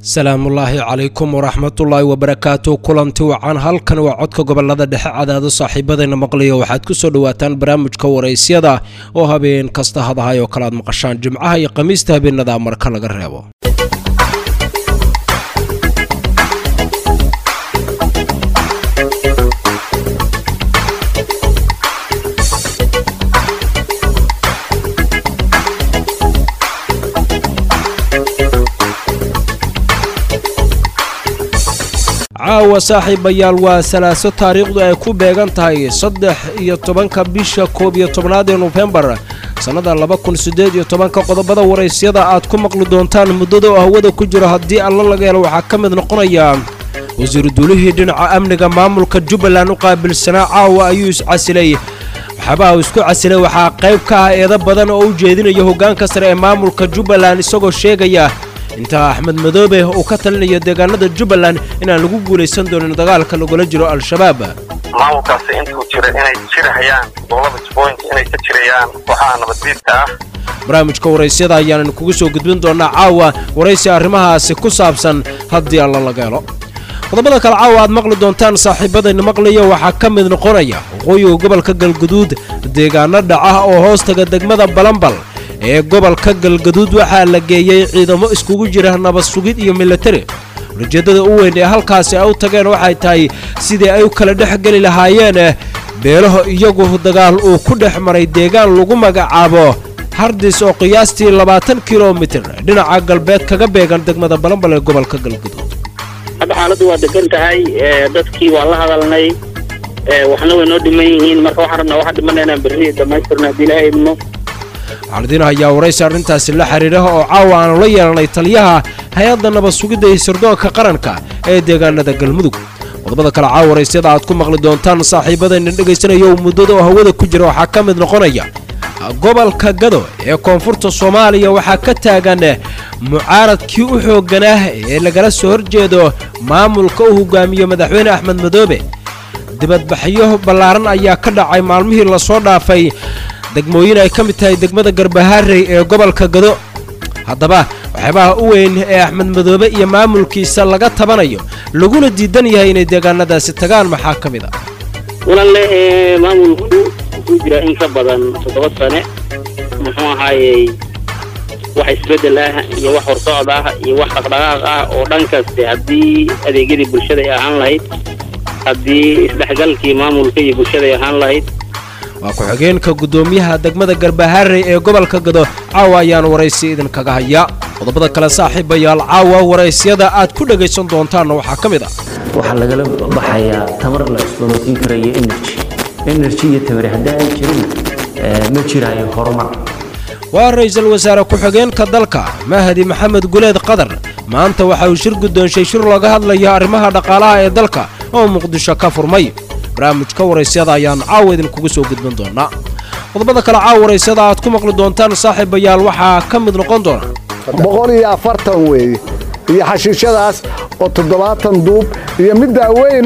salaamullaahi calaykum waraxmatullaahi wabarakaatu kulanti wacan halkan waa codka gobolada dhexe cadaado saaxiibadayna maqlayo waxaad ku soo dhowaataan barnaamijka waraysyada oo habeen kasta hadahay oo kale aad maqashaan jimcaha iyo khamiista habeenada marka laga reebo caawa saaxiibayaal waa salaaso taariikhdu ay ku beegan tahay saddex iyo tobanka bisha koob iyo tobnaad ee nofembar sannada laba kun siddeed iyo tobanka qodobada waraysyada aad ku maqli doontaan muddada oo hawada ku jiro haddii alla laga helo waxaa ka mid noqonaya wasiiru duulihii dhinaca amniga maamulka jubbaland u qaabilsanaa caawa ayuu iscasilay waxyaabaha uu isku casilay waxaa qayb ka ah eedo badan oo u jeedinaya hoggaanka sare ee maamulka jubbaland isagoo sheegaya inta axmed madoobe uu ka talinayo deegaanada jubbaland inaan lagu guulaysan doonin dagaalka lagula jiro al-shabaab maamulkaasi intuu jira inay jirahayaan gobolada jubooyinka inay ka jirayaan kooxaha nabaddiidka ah barnaamijka waraysyada ayaanan kugu soo gudbin doonaa caawa waraysi arrimahaasi ku saabsan haddii alla laga helo qodobada kale caawa aad maqli doontaan saaxiibadayna maqlaya waxaa ka mid noqonaya waqooyiga gobolka galguduud deegaano dhaca oo hoostaga degmada balambal ee gobolka galgaduud waxaa la geeyey ciidamo iskugu jira nabad sugid iyo milatari ujeeddada u weyn ee halkaasi ay u tageen waxay tahay sidii ay u kala dhex geli lahaayeen beelaho iyagu dagaal uu ku dhex maray deegaan lagu magacaabo hardis oo qiyaastii labaatan kilomitir dhinaca galbeed kaga beegan degmada balambal ee gobolka galgaduud hadda xaaladdu waa degan tahay dadkii waa la hadalnay waxna way noo dhiman yihiin marka waxaan rabnaa waxaa dhimanna inaan berri dhammaystirno haddii ilaha idmo waxaanidin hayaa waraysi arrintaasi la xidhiidha oo caawa aanu la yeelanay taliyaha hay-adda nabad sugidda iyo sirdoonka qaranka ee deegaanada galmudug qodobada kale caawa waraysyada aad ku maqli doontaan saaxiibadayna dhegaysanayo muddada oo hawada ku jira waxaa ka mid noqonaya gobolka gado ee koonfurta soomaaliya waxaa ka taagan mucaaradkii u xoogganaa ee lagala soo horjeedo maamulka u hogaamiyo madaxweyne axmed madoobe dibadbaxyo ballaaran ayaa ka dhacay maalmihii lasoo dhaafay degmooyin ay ka mid tahay degmada garbaharey ee gobolka gado haddaba waxyaabaha u weyn ee axmed madoobe iyo maamulkiisa laga tabanayo laguna diidan yahay inay deegaanadaasi tagaan maxaa ka mid a walaale maamulku wuxuu jiraa in ka badan toddoba sane muxuu ahaayey wax isbeddel ah iyo wax horsocod ah iyo wax dhaqdhaqaaq ah oo dhankaste haddii adeegyadii bulshada ay ahaan lahayd haddii isdhexgalkii maamulka iyo bulshada ay ahaan lahayd waa ku-xigeenka guddoomiyaha degmada garbaharey ee gobolka gado caawa ayaan waraysi idinkaga hayaa qodobada kale saaxiibayaal caawa waraysyada aad ku dhegaysan doontaanna waxaa ka mid ah waxaa lagala baxayaa tamar la cusboonaysiin karayo energy energy iyo tamari haddii ay jirin ma jiraayo horumar waa ra-iisul wasaare ku-xigeenka dalka mahdi maxamed guleed qadar maanta waxa uu shir guddoonshay shir looga hadlaya arrimaha dhaqaalaha ee dalka oo muqdisho ka furmay barnaamijka waraysyada ayaan caawa idinkugu soo gudbin doonaa qodobada kale caawa waraysyada aad ku maqli doontaan saaxiibayaal waxaa ka mid noqon doona boqol iyo afartan weeye iyo xashiishadaas oo toddobaatan duub iyo middaa weyn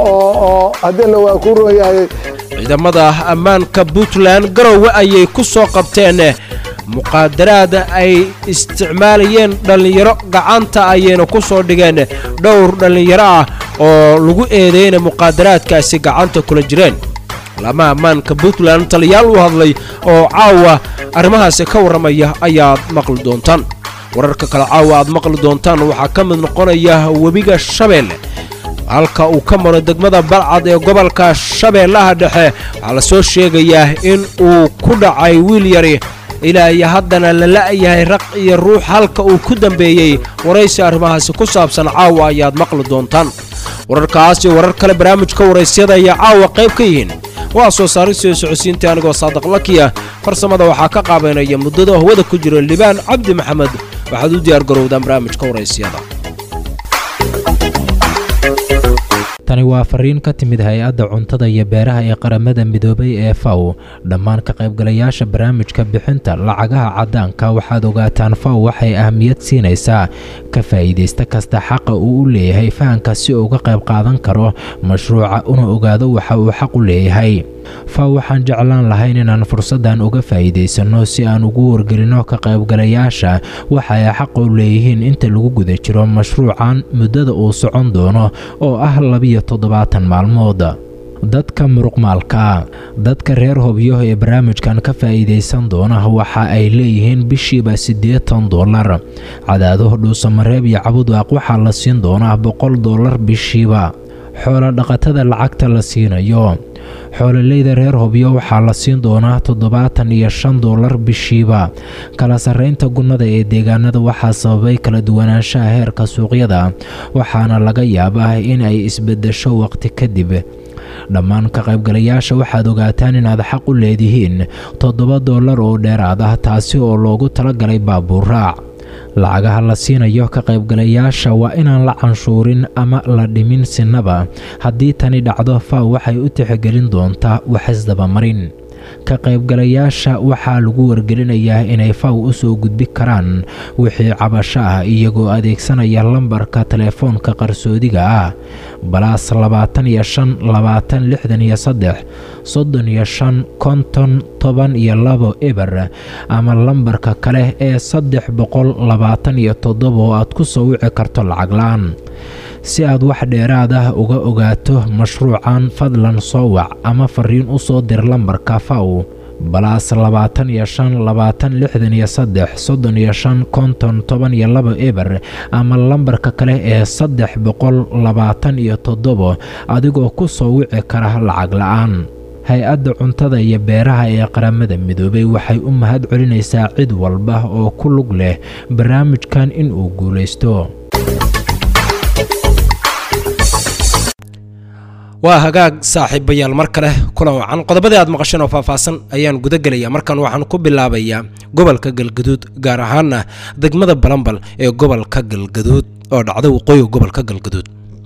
oo haddii la waa ku ron yahay ciidamada ammaanka puntland garowe ayay ku soo qabteen muqaadaraad ay isticmaalayeen dhallinyaro gacanta ayayna ku soo dhigeen dhowr dhallinyaro ah oo lagu eedeeyna muqaadaraadkaasi gacanta kula jireen laamaha ammaanka puntland taliyaal u hadlay oo caawa arrimahaasi ka warramaya ayaad maqli doontaan wararka kale caawa aad maqli doontaan waxaa ka mid noqonaya webiga shabeelle halka uu ka maro degmada balcad ee gobolka shabeellaha dhexe waxaa la soo sheegayaa in uu ku dhacay wiil yari ilaa iyo haddana la la'yahay raq iyo ruux halka uu ku dambeeyey waraysi arrimahaasi ku saabsan caawa ayaad maqli doontaan wararkaas iyo warar kale barnaamijka waraysyada ayaa caawa qayb ka yihiin waa soo saaristio socodsiinta anigoo saadiq lakiya farsamada waxaa ka qaabaynaya muddada hawada ku jiro libaan cabdi maxamed waxaad u diyaar garowdaan barnaamijka waraysyada tani waa fariin ka timid hay-adda cuntada iyo beeraha ee qaramada midoobay ee faw dhammaan ka qaybgalayaasha barnaamijka bixinta lacagaha caddaanka waxaad ogaataan faw waxay ahmiyad siinaysaa ka faa'iidaysta kasta xaqa uu u leeyahay fahanka si uu uga qayb qaadan karo mashruuca una ogaado waxa uu xaq u leeyahay faw waxaan jeclaan lahayn inaan fursaddan uga faa'iidaysanno si aan ugu wargelinno ka qaybgalayaasha waxa ay xaq u leeyihiin inta lagu guda jiro mashruucan muddada uu socon doono oo ah labiyo toddobaatan maalmood dadka muruqmaalka dadka reer hobyo ee barnaamijkan ka faa'iidaysan doona waxa ay leeyihiin bishiiba siddeetan dollar cadaadaho dhuusamareeb iyo cabudaaq waxaa la siin doonaa boqol dollar bishiiba xoolo dhaqatada lacagta la siinayo xoololeyda reer hobyo waxaa la siin doonaa toddobaatan iyo shan dollar bishiiba kala sarraynta gunnada ee deegaanada waxaa sababay kala duwanaanshaha heerka suuqyada waxaana laga yaabaa in ay isbeddesho waqti kadib dhammaan ka qaybgalayaasha waxaad ogaataan inaad xaq u leedihiin toddoba dollar oo dheeraad ah taasi oo loogu talagalay baabuur raac lacagaha la siinayo ka qaybgalayaasha waa inaan la canshuurin ama la dhimin sinaba haddii tani dhacdo faw waxay u tixgelin doontaa waxisdabamarin ka qaybgalayaasha waxaa lagu wargelinayaa inay faw u soo gudbi karaan wixii cabasho ah iyagoo adeegsanaya lambarka telefoonka qarsoodiga ah balaas labaatan iyo shan labaatan lixdan iyo saddex soddon iyo shan konton toban iyo labo eber ama lambarka kale ee saddex boqol labaatan iyo toddoba oo aad ku soo wici karto lacag la-aan si aad wax dheeraad ah uga ogaato mashruucan fadlan soo wac ama fariin u soo dir lambarka faw balaas labaatan iyo shan labaatan lixdan iyo saddex soddon iyo shan konton toban iyo laba eber ama lambarka kale ee saddex boqol labaatan iyo toddobo adigoo ku soo wici kara lacag la-aan hay-adda cuntada iyo beeraha ee qaramada midoobay waxay u mahad celinaysaa cid walba oo ku lug leh barnaamijkan in uu guulaysto waa hagaag saaxiibayaal mar kale kulan wacan qodobadii aad maqasheen oo faahfaahsan ayaan guda gelaya markan waxaan ku bilaabayaa gobolka galgaduud gaar ahaana degmada balambal ee gobolka galgaduud oo dhacda waqooyiga gobolka galgaduud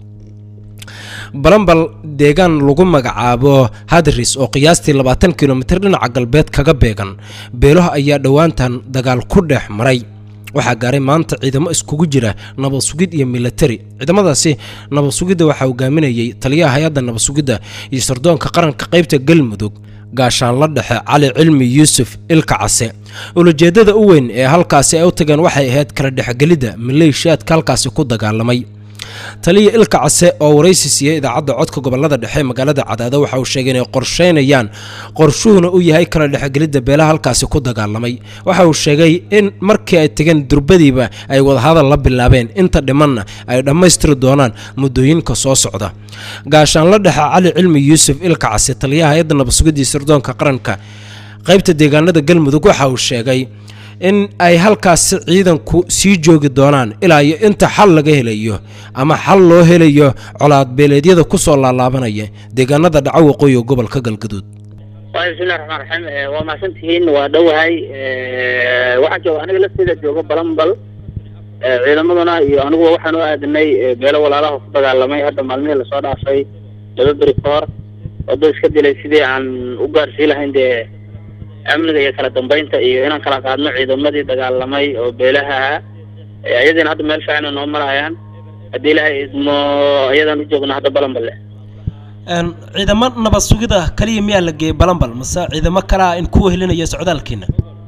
balambal deegaan lagu magacaabo hadris oo qiyaastii labaatan kilomitir dhinaca galbeed kaga beegan beelaha ayaa dhowaantan dagaal ku dhex maray waxaa gaaray maanta ciidamo iskugu jira nabad sugid iyo milatari ciidamadaasi nabad sugidda waxaa hogaaminayay taliyaha hay-adda nabad sugidda iyo sardoonka qaranka qaybta galmudug gaashaanla dhexe cali cilmi yuusuf ilka case ulajeedada u weyn ee halkaasi ay u tageen waxay ahayd kala dhexgelidda maleeshiyaadka halkaasi ku dagaalamay taliya ilka case oo waraysi siiyey idaacadda codka gobolada dhexe ee magaalada cadaado waxa uu sheegay inay qorsheynayaan qorshuhuna u yahay kala dhexgelidda beelaha halkaasi ku dagaalamay waxa uu sheegay in markii ay tegeen durbadiiba ay wadahadal la bilaabeen inta dhimanna ay dhammaystiri doonaan muddooyinka soo socda gaashaanla dhexe cali cilmi yuusuf ilka case taliyaha hay-adda nabadsugidii sirdoonka qaranka qaybta deegaanada galmudug waxa uu sheegay in ay halkaasi ciidanku sii joogi doonaan ilaa iyo inta xal laga helayo ama xal loo helayo colaadbeeleedyada ku soo laalaabanaya deegaanada dhaco waqooyiga gobolka galgaduud bismillahi raxmaan raxiim waa mahadsantihiin waa dhowahay waxaa jooga aniga lafteeda jooga balambal ciidamaduna iyo aniguba waxaan u aadanay beelo walaalaha ku dagaalamay hadda maalmihii lasoo dhaafay laba beri ka hor wado iska dilay sidii aan u gaarsii lahayn dee amniga iyo kala dambeynta iyo inaan kala qaadno ciidamadii dagaalamay oo beelaha ahaa ayadiina hadda meel fiican noo marayaan haddii ilaahay idmo ayadaan u joogno hadda balanballe ciidamo nabad sugida kaliya miyaa la geeyey balambal mase ciidamo kalea in kuwa helinaya socdaalkiina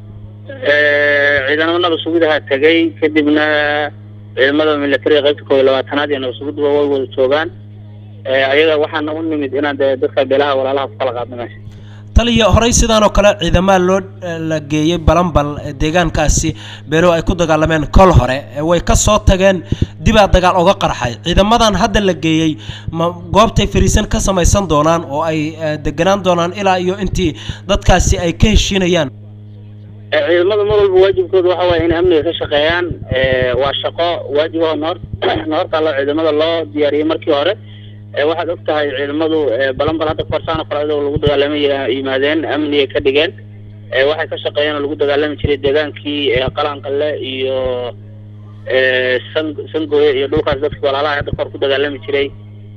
ciidamada nabad sugidaha tegay kadibna ciidamada militariga qaybta koob iyo labaatanaad iyo nabad sugiduba way wada joogaan ayaga waxaana u nimid inaan dee dadka beelaha walaalaha ku kala qaadno meesha taliya horey sidaanoo kale ciidamaha loo la geeyey balambal deegaankaasi beelo ay ku dagaalameen kol hore way ka soo tageen dibaa dagaal oga qarxay ciidamadan hadda la geeyey ma goobtay fariisan ka samaysan doonaan oo ay deganaan doonaan ilaa iyo intii dadkaasi ay ka heshiinayaan ciidamada mar walba waajibkooda waxa waaye inay amniga ka shaqeeyaan waa shaqo waajib oo noor noortaalo ciidamada loo diyaariyey markii hore waxaad og tahay ciidamadu balambal hadda korsaan kale adoo lagu dagaalamay yimaadeen amniga ka dhigeen waxay ka shaqeeyeen oo lagu dagaalami jiray deegaankii qalanqalle iyo san sangooye iyo dhulkaas dadkii walaalaha hadda kor ku dagaalami jiray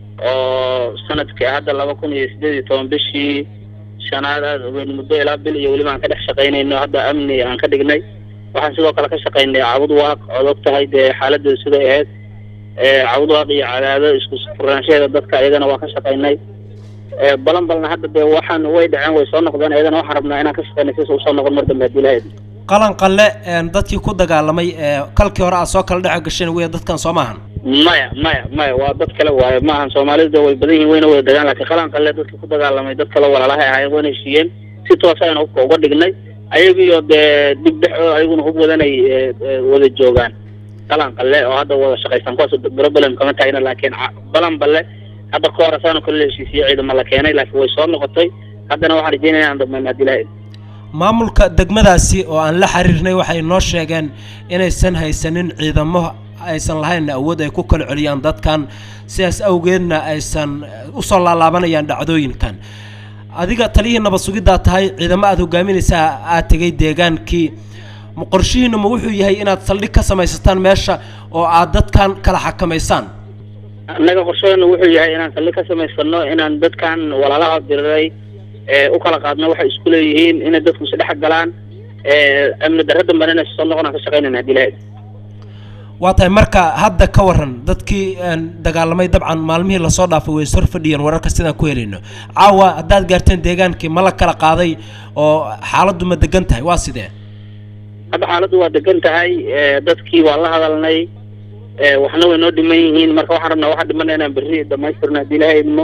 oo sanadkii hadda laba kun iyo sideed iyo toban bishii shanaad aad ogeyn muddo ilaa bil iyo weliba aan ka dhex shaqaynayno hadda amni aan ka dhignay waxaan sidoo kale ka shaqaynay cabud waaq ood og tahay dee xaaladeedu siday ahayd cabudwaaq iyo cadaado isku furaanshaheeda dadka iyagana waa ka shaqaynay balanbalna hadda dee waxaan way dhaceen way soo noqdeen iyadana waxaan rabnaa inaan ka shaqeyna sis usoo noqon mar dambe haddii lahayd qalan qalle dadkii ku dagaalamay ee kalkii hore aad soo kala dhex gasheen wey dadkan soo maahan maya maya maya waa dad kale waaye maahan soomaalida way badan yihiin wayna wada dagaan laakiin qalan qalle dadkii ku dagaalamay dad kale walaalahay ahaayeen wayna heshiiyeen si toos ayna hubka uga dhignay ayagiyo dee dib dhex oo ayaguna hub wadanay wada joogaan qalan qalle oo hadda wada shaqaysan kuwaas problem kama taagna laakiin balan balle hadda ka hor asaanu kala heshiisiye ciidama la keenay laakiin way soo noqotay haddana waxaan rajeynaya inaan dhamayno haddii lahayd maamulka degmadaasi oo aan la xiriirnay waxay noo sheegeen inaysan haysanin ciidamo aysan lahayn awood ay ku kala celiyaan dadkan sidaas awgeedna aysan usoo laalaabanayaan dhacdooyinkan adiga taliyihii nabad sugiddaa tahay ciidamo aada hogaaminaysaa aad tegay deegaankii qorshihiina ma wuxuu yahay inaad saldhig ka samaysataan meesha oo aad dadkan kala xakamaysaan annaga qorshadeena wuxuu yahay inaan saldhig ka samaysano inaan dadkan walaalaha diriray u kala qaadno waxay isku leeyihiin inay dadku isdhex galaan amni darro dambena inay soo noqonaan ka shaqaynayna haddii lahayd waa tahay marka hadda ka waran dadkii dagaalamay dabcan maalmihii lasoo dhaafay way sor fadhiyeen wararka sidaan ku helayno caawa haddaad gaarteen deegaankii ma la kala qaaday oo xaaladdu ma degan tahay waa sidee hadda xaaladdu waa degan tahay dadkii waa la hadalnay waxna way noo dhiman yihiin marka waxaan rabnaa waxaa dhimana inaan berri dhamaystirno haddii ilaha idmo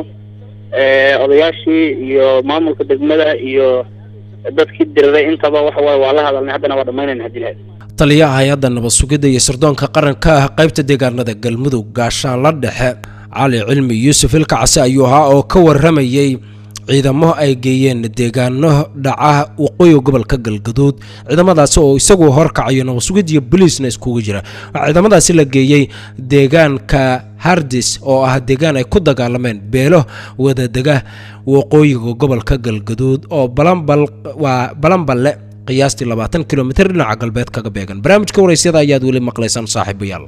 odayaashii iyo maamulka degmada iyo dadkii diriray intaba waxa waaye waa la hadalnay haddana waa dhamaynayna haddii ilaha idmo taliyaha hay-adda nabad sugidda iyo sirdoonka qaranka ah qaybta deegaanada galmudug gaashaanla dhexe cali cilmi yuusuf ilkacse ayuu ahaa oo ka waramayey ciidamo ay geeyeen deegaano dhaca waqooyiga gobolka galgaduud ciidamadaasi oo isagu horkacayo nabad sugid iyo boliisna iskugu jira waxaa ciidamadaasi la geeyey deegaanka hardis oo ah deegaan ay ku dagaalameen beelo wadadega waqooyiga gobolka galgaduud oo balanbal waa balanballe qiyaastii labaatan kilomitr dhinaca galbeed kaga beegan barnaamijka waraysyada ayaad weli maqlaysaan saaxiibayaal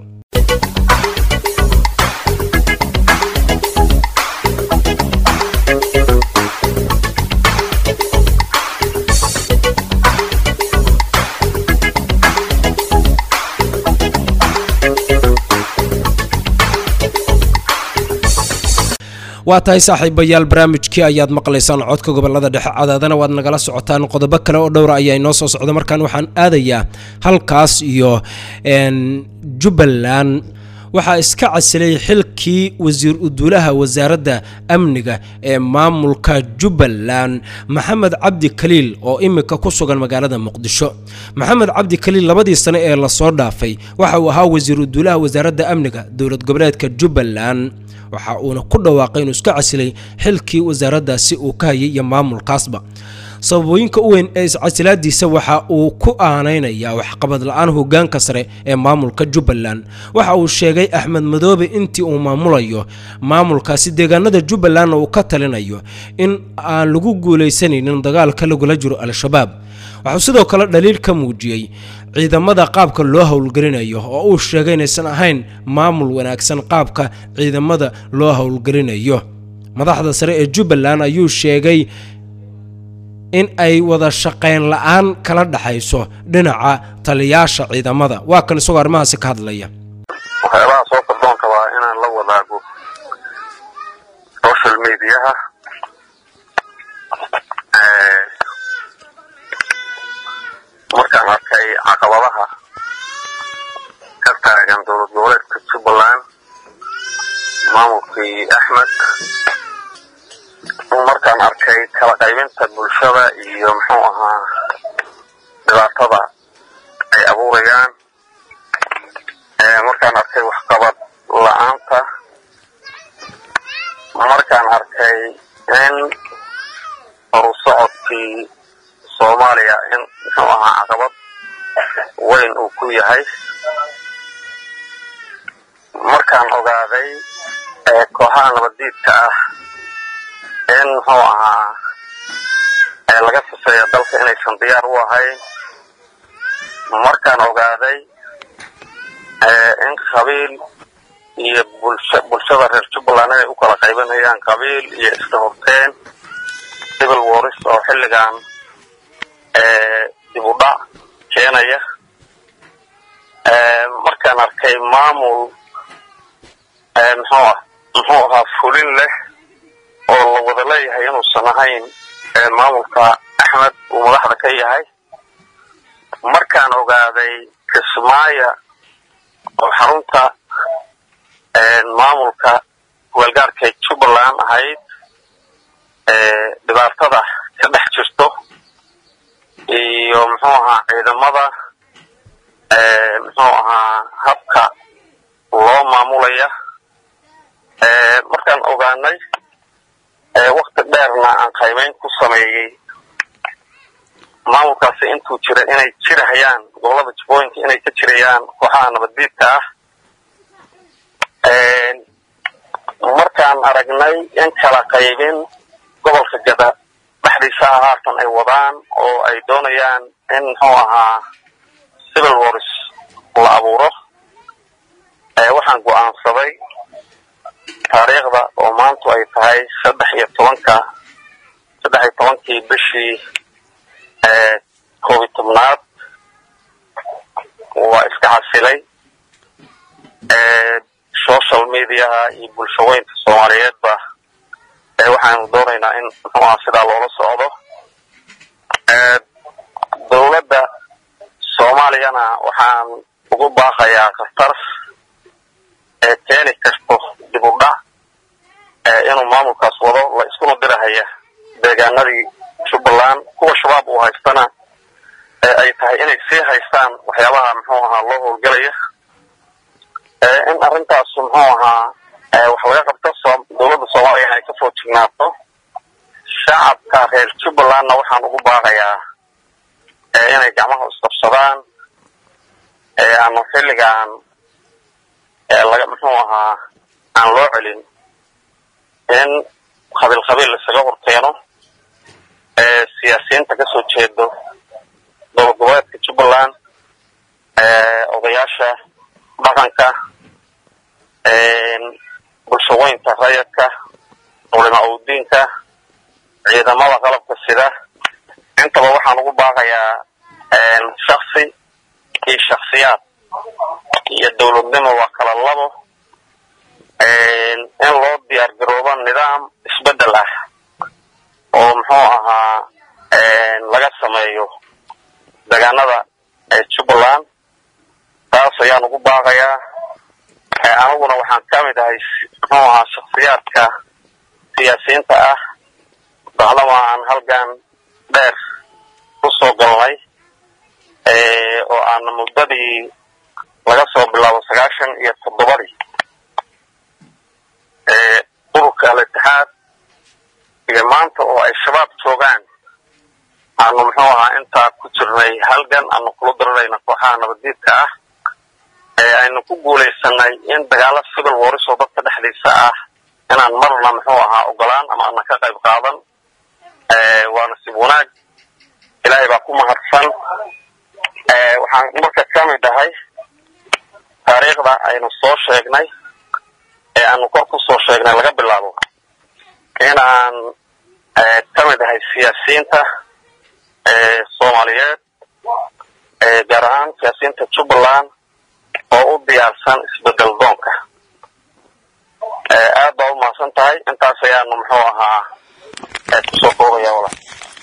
waa tahay saaxiibayaal barnaamijkii ayaad maqlaysaan codka gobolada dhexe cadaadana waad nagala socotaan qodobo kale oo dhowra ayaa inoo soo socda markaan waxaan aadayaa halkaas iyo jubbaland waxaa iska casilay xilkii wasiir uduulaha wasaaradda amniga ee maamulka jubbaland maxamed cabdi kaliil oo imika ku sugan magaalada muqdisho maxamed cabdi kaliil labadii sane ee lasoo dhaafay waxa uu ahaa wasiir uduulaha wasaaradda amniga dowlad goboleedka jubbaland waxa uuna ku dhawaaqay inuu iska casilay xilkii wasaaraddaasi uu ka hayay iyo maamulkaasba sababooyinka u weyn ee iscasilaadiisa waxa uu ku aanaynayaa waxqabad la-aan hogaanka sare ee maamulka jubbaland waxa uu sheegay axmed madoobe intii uu maamulayo maamulkaasi deegaanada jubbalandna uu ka talinayo in aan lagu guulaysanaynin dagaalka lagula jiro al-shabaab waxuu sidoo kale dhaliil ka muujiyey ciidamada qaabka loo howlgelinayo oo uu sheegay inaysan ahayn maamul wanaagsan qaabka ciidamada loo howlgelinayo madaxda sare ee jubbaland ayuu sheegay in ay wada shaqayn la-aan kala dhaxayso dhinaca taliyaasha ciidamada waa kan isagoo arrimahaasi ka hadlaya waxyaabaha soo kordoonka waa inaan la wadaago social mediaha markaan arkay caqabadaha ka taagan dowlad goboleedka jubbaland maamulkii axmed markaan arkay kala qaybinta bulshada iyo muxuu ahaa dhibaatada ay abuurayaan markaan arkay waxqabad la-aanta markaan arkay in horusocodkii soomaaliya in muxuu ahaa caqabad weyn uu ku yahay markaan ogaaday kooxaha nabaddiidka ah in muxuu ahaa laga sifeeya dalka inaysan diyaar u ahayn markaan ogaaday in qabiil iyo bulsha bulshada reer jubbaland inay u kala qaybanayaan qabiil iyo iska horteen civil wars oo xilligan dib u dhac keenaya markaan arkay maamul muxuu muxuu ahaa fulin leh oo la wada leeyahay inuusan ahayn maamulka axmed uu madaxda ka yahay markaan ogaaday kismaayo oo xarunta maamulka weelgaarka jubbaland ahayd dhibaatada ka dhex jirto iyo muxuu ahaa ciidamada muxuu ahaa habka loo maamulaya markaan ogaanay wakti dheerna aan qaymeyn ku sameeyey maamulkaasi intuu jira inay jirahayaan gobolada jubbooyinka inay ka jirayaan kooxaha nabaddiidka ah markaan aragnay in kala qaybin gobolka gada dhexdiisa ah haatan ay wadaan oo ay doonayaan in muxuu ahaa civil wars la abuuro waxaan go'aansaday taariikhda oo maantu ay tahay saddex iyo tobanka saddex iyo tobankii bishii koob iyo tobnaad waa iska xasilay social mediaha iyo bulshaweynka soomaaliyeedba waxaanu doonaynaa in muxuuaha sidaa loola socdo dowladda soomaaliyana waxaan ugu baaqayaa khatar ee keeni karto dib u dhac inuu maamulkaas wado la iskuna dirahaya deegaanadii jubbaland kuwa shabaab uu haystana ay tahay inay sii haystaan waxyaabaha muxuu ahaa loo howlgelaya in arrintaas muxuu ahaa wax laga qabto dowladda soomaaliya inay ka foojignaato shacabka reer jubbalandna waxaan ugu baaqayaa inay gacmaha isqabsadaan ama xilligaan laga muxuu ahaa aan loo celin in qabiil qabiil isaga horkeeno siyaasiyiinta kasoo jeedo dowlad goboleedka jubbaland odayaasha dhaqanka bulshaweynta rayadka culima udiinka ciidamada qalabka sida intaba waxaan ugu baaqayaa shaksi iyo shaksiyaad iyo dowladnimo waa kala labo in loo diyaar garoobo nidaam isbeddel ah oo muxuu ahaa laga sameeyo deegaanada jubbaland taas ayaan ugu baaqayaa aniguna waxaan ka mid ahay muxuu ahaa shaksiyaadka siyaasiyiinta ah bacdama aan halgan dheer ku soo galnay oo aan muddadii laga soo bilaabo sagaashan iyo toddobadii ururka al-itixaad iyo maanta oo ay shabaab joogaan aanu muxuu ahaa intaa ku jirnay halgan aanu kula darirayna kooxaha nabaddiidka ah ee aynu ku guulaysanay in dagaalo civil wars oo dadka dhexdiisa ah inaan marna muxuu ahaa ogolaan ama ana ka qayb qaadan waa nasiib wanaag ilaahay baa ku mahadsan waxaan marka ka mid ahay taariikhda aynu soo sheegnay ee aanu kor ku soo sheegnay laga bilaabo inaan ka mid ahay siyaasiyiinta soomaaliyeed gaar ahaan siyaasiyiinta jubbaland oo u diyaarsan isbedel doonka aad baa u mahadsan tahay intaas ayaanu muxuu ahaa kusoo koobaya walaal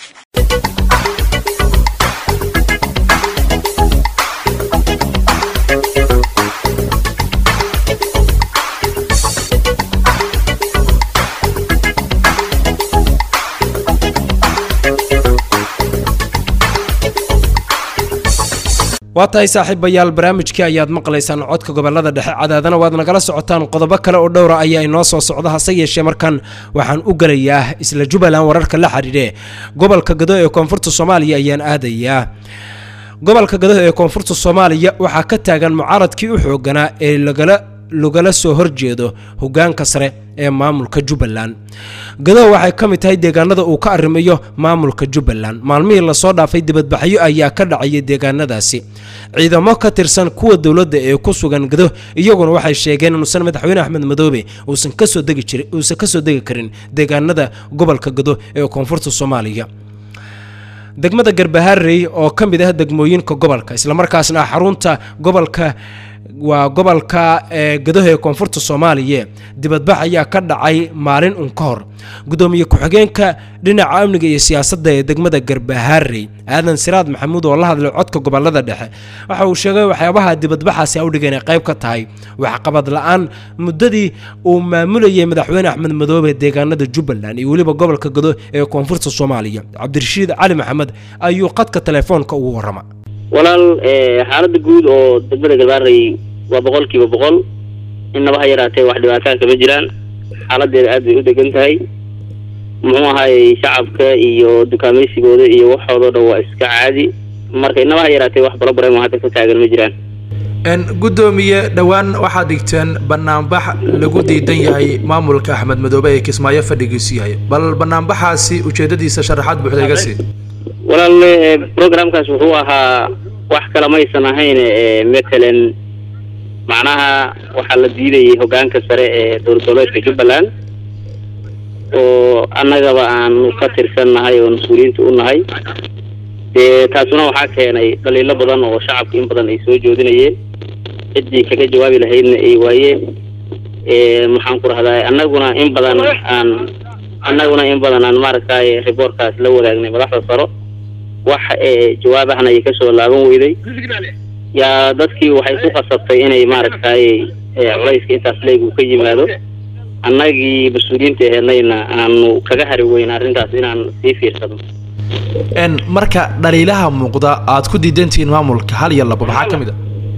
waa tahay saaxiibayaal barnaamijkii ayaad maqlaysaan codka gobolada dhexe cadaadana waad nagala socotaan qodobo kale oo dhowra ayaa inoo soo socda hase yeeshee markan waxaan u gelayaa isla jubbaland wararka la xidhiidhe gobolka gado ee koonfurta soomaaliya ayaan aadayaa gobolka gado ee koonfurta soomaaliya waxaa ka taagan mucaaradkii u xooganaa ee lagala lagala soo horjeedo hogaanka sare ee maamulka jubbaland gado waxay ka mid tahay deegaanada uu ka arrimayo maamulka jubbaland maalmihii lasoo dhaafay dibadbaxyo ayaa ka dhacaya deegaanadaasi ciidamo ka tirsan kuwa dowladda ee ku sugan gado iyaguna waxay sheegeen inuusan madaxweyne axmed madoobe uusan kasoo degi jirin uusan kasoo degi karin deegaanada gobolka gado ee koonfurta soomaaliya degmada garbaharey oo ka mid ah degmooyinka gobolka islamarkaasna xarunta gobolka waa gobolka ee gadaho ee koonfurta soomaaliya dibadbax ayaa ka dhacay maalin un ka hor gudoomiye ku-xigeenka dhinaca amniga iyo siyaasadda ee degmada garbahaarey aadan siraad maxamuud oo la hadlay codka gobolada dhexe waxa uu sheegay waxyaabaha dibadbaxaasi awdhiga inay qayb ka tahay waxqabad la-aan muddadii uu maamulayay madaxweyne axmed madoobe deegaanada jubbaland iyo weliba gobolka gado ee koonfurta soomaaliya cabdirashiid cali maxamed ayuu qadka telefoonka ugu warrama walaal xaaladda guud oo degmada galbaarey waa boqol kiiba boqol innaba ha yaraatee wax dhibaataa kama jiraan xaaladeeda aad bay u degan tahay muxuu ahaayey shacabka iyo dukaamaysigooda iyo waxoodoo dhan waa iska caadi marka innaba ha yaraatee wax balobarema hadda ka taagan ma jiraan gudoomiye dhowaan waxaad dhigteen banaanbax lagu diidan yahay maamulka axmed madoobe ee kismaayo fadhigiisu yahay bal banaanbaxaasi ujeedadiisa sharaxaad buuxda iga sii walaal programkaas wuxuu ahaa wax kale maysan ahayn matalan macnaha waxaa la diidayay hogaanka sare ee dowlad goboleedka jubbaland oo annagaba aanu ka tirsannahay oo mas-uuliyiinta u nahay dee taasuna waxaa keenay dhaliilo badan oo shacabka in badan ay soo joodinayeen ciddii kaga jawaabi lahaydna ay waayeen maxaan ku rahdaa annaguna in badan aan annaguna in badan aan maaragtay riboorkaas la wadaagnay madaxda saro wax jawaabahna ay kasoo laaban weyday yaa dadkii waxay ku khasabtay inay maaragtay culayska intaas leeg uu ka yimaado annagii mas-uuliyiinta aheednayna aanu kaga hari weyn arrintaas inaan sii fiirsano marka dhaliilaha muuqda aad ku diidantihiin maamulka hal iyo laba maxaa ka mid a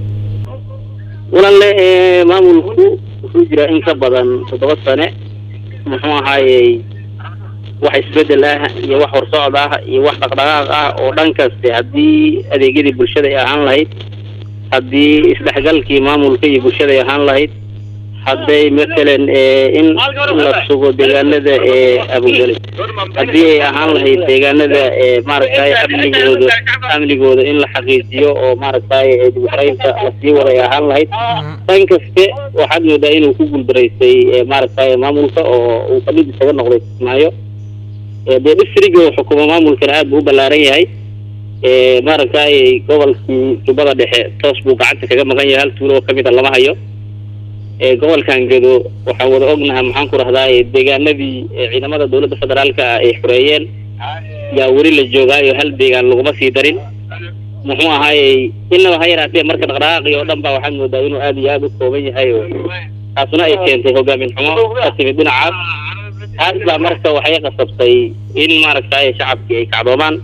walaale maamulku wuxuu jiraa in ka badan toddoba sane muxuu ahaayey wax isbedel ah iyo wax horsocod ah iyo wax dhaqdhaqaaq ah oo dhan kaste haddii adeegyadii bulshada ay ahaan lahayd haddii isdhexgalkii maamulka iyo bulshada ay ahaan lahayd hadday matalan in la sugo deegaanada ee abogale haddii ay ahaan lahayd deegaanada ee maaragtay amnigooda amnigooda in la xaqiijiyo oo maaragtay dibxaraynta lasii wada ay ahaan lahayd dhan kaste waxaad moodaa inuu ku guuldaraystay maaragtay maamulka oo uu kamid isaga noqday kismaayo dee distriga uu xukumo maamulkana aad buu u ballaaran yahay maaragtay gobolkii jubbada dhexe toos buu gacanta kaga maqan yahay hal tuulo oo kamid a lama hayo gobolkan gedo waxaan wada ognaha maxaan ku rahdaa deegaanadii ciidamada dowladda federaalka ah ay xoreeyeen yaa weli la joogaayo hal deegaan laguma sii darin muxuu ahaayey inaba ha yaraatee marka dhaqdhaqaaqii oo dhan ba waxaad moodaa inuu aad iyo aad u kooban yahay oo taasuna ay keentay hogaamin xumo ka timid dhinacaas taas baa marka waxay qasabtay in maaragtay shacabkii ay kacdoomaan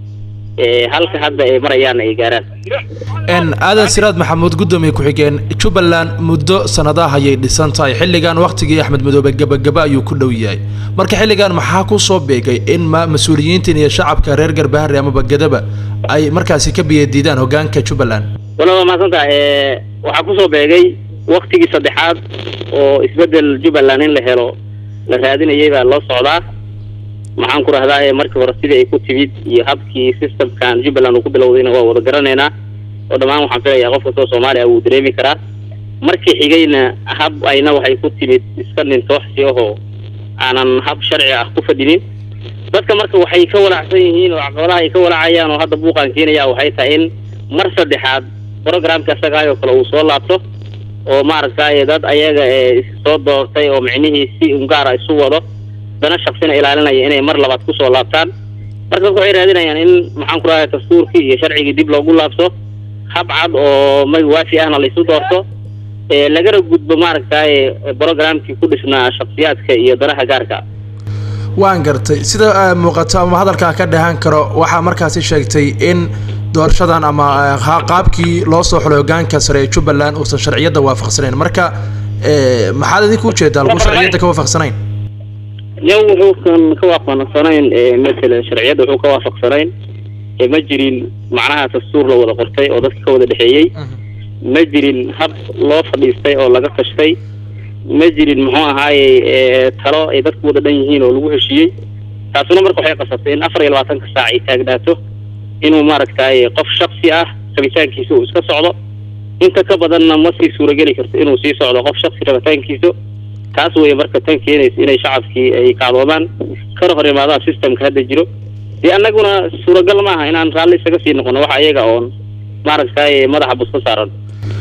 halka hadda ay marayaan ay gaaraan aadan siraad maxamuud gudoomiye ku-xigeen jubbaland muddo sanadaha ayay dhisan tahay xilligan wakhtigii axmed madoobe gebagaba ayuu ku dhow yahay marka xilligan maxaa ku soo beegay in mas-uuliyiintan iyo shacabka reer garbahari amaba gadaba ay markaasi ka biyadiidaan hogaanka jubbaland wala waa mahadsanta waxaa kusoo beegay waktigii saddexaad oo isbedel jubbaland in la helo la raadinayay baa loo socdaa maxaan ku rahdaa markii hore sidii ay ku timid iyo habkii systemkan jubbaland uu ku bilowdayna waa wada garanaynaa oo dhammaan waxaan filayaa qof kastoo soomaaliya wuu dareemi karaa markii xigayna hab ayna waxay ku timid iska nintooxsi ahoo aanan hab sharci ah ku fadhinin dadka marka waxay ka walacsan yihiin oo caqabadaha ay ka walacayaan oo hadda buuqaan keenaya waxay tahay in mar saddexaad programka isagaayoo kale uu soo laabto oo maaragtay dad ayaga soo doortay oo micnihii si ungaara isu wado dana shaksina ilaalinaya inay mar labaad kusoo laabtaan marka dadka waxay raadinayaan in maxaan ku rahay dastuurkii iyo sharcigii dib loogu laabto hab cad oo mag waafi ahna laisu doorto lagana gudbo maaragtay programkii ku dhisnaa shaksiyaadka iyo danaha gaarka waan gartay sida muuqato ama hadalkaa ka dhahan karo waxaa markaasi sheegtay in doorashadan ama qaabkii loo soo xulay hogaanka sare ee jubbaland uusan sharciyadda waafaqsanayn marka maxaad idinku ujeedaa lagu sharciyadda ka waafaqsanayn yow wuxuusan ka waafaqsanayn matalan sharciyadda wuxuu ka waafaqsanayn ma jirin macnaha dastuur la wada qortay oo dadka ka wada dhexeeyey ma jirin hab loo fadhiistay oo laga tashtay ma jirin muxuu ahaayey talo ay dadku wada dhan yihiin oo lagu heshiiyey taasuna marka waxay qasabtay in afar iyo labaatanka saac ay taagnaato inuu maaragtay qof shaksi ah rabitaankiisa uu iska socdo inta ka badanna ma sii suurageli karto inuu sii socdo qof shaksi rabitaankiisa taas weeye marka tan keenaysa inay shacabkii ay kacdoomaan kana hor imaadaan systemka hadda jiro dee annaguna suuragal maaha inaan raalli isaga sii noqono waxa ayaga oon maaragtay madaxa buska saaran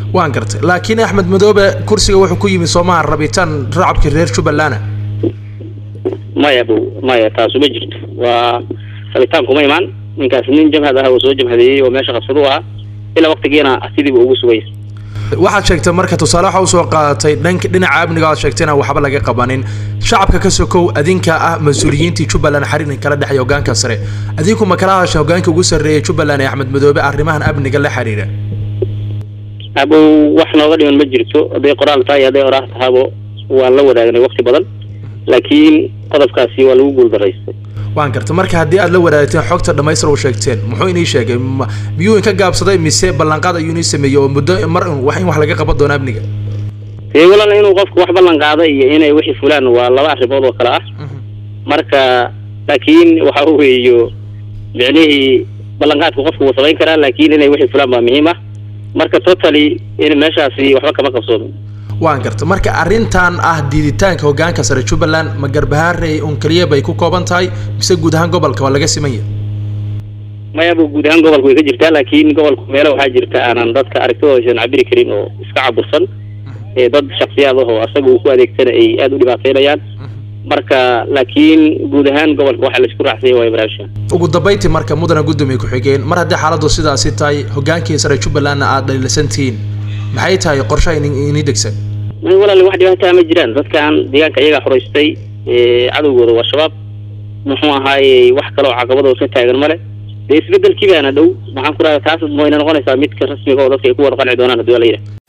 waan gartay laakiin axmed madoobe kursiga wuxuu ku yimid soomaha rabitaan racabkii reer jubbaland maya bu maya taasu ma jirto waa rabitaan kuma imaan ninkaas nin jamhad ah oo soo jamhadeeyey oo meesha qabsadu ah ilaa waqtigiina sidiiba ugu sugay waxaad sheegtay marka tusaale waxa usoo qaadatay dhanka dhinaca amniga aad sheegtay inaan waxba laga qabanin shacabka ka sokow adinka ah mas-uuliyiintii jubbaland xaririn kala dhexeeya hogaanka sare adinku ma kala hadasha hogaanka ugu sarreeyay jubbaland ee axmed madoobe arrimahan amniga la xiriira abow wax nooga dhiman ma jirto hadday qoraal tahay hadday oraah tahabo waan la wadaagnay waqti badan laakiin qodobkaasi waa lagu guuldaraystay waan garta marka haddii aad la wadaagteen xogta dhammaystir oo sheegteen muxuu inii sheegay Ma- miyuu inka gaabsaday mise ballanqaad ayuu inii sameeyey oo muddo mar un wax in wax laga qaban doono amniga dee walaal inuu qofku wax ballan qaada iyo inay wixii fulaan waa laba arrimood oo kale ah marka laakiin waxa weeyo micnihii ballanqaadku qofku wuu samayn karaa laakiin inay wixii fulaan baa muhiim ah marka totally in meeshaasi waxba kama qabsoomin waan garta marka arrintan ah diiditaanka hogaanka sare jubbaland ma garbahaarey un keliya bay ku kooban tahay mise guud ahaan gobolka waa laga siman yahay mayaba guud ahaan gobolka way ka jirtaa laakiin gobolku meelo waxaa jirta aanan dadka aragtidooda aysan cabiri karin oo iska cabursan ee dad shaksiyaad ah oo asaga uu ku adeegsana ay aada u dhibaateynayaan marka laakiin guud ahaan gobolka waxaa laisku raacsanya waaya barnaamijkan ugu dambayntii marka mudana gudoomiye ku-xigeen mar haddii xaaladdu sidaasi tahay hogaankii sare jubbalandna aad dhaliilsantihiin maxay tahay qorshe inii degsan may walaali wax dhibaataa ma jiraan dadkan deegaanka iyagaa xoraystay ee cadowgooda waa shabaab muxuu ahaaye wax kale oo caqabadoo ka taagan male dee isbedelkii baana dhow maxaan ku dhaha taas wayna noqonaysaa midka rasmiga oo dadka ay ku wada qanci doonaan haddii waa la yidhaha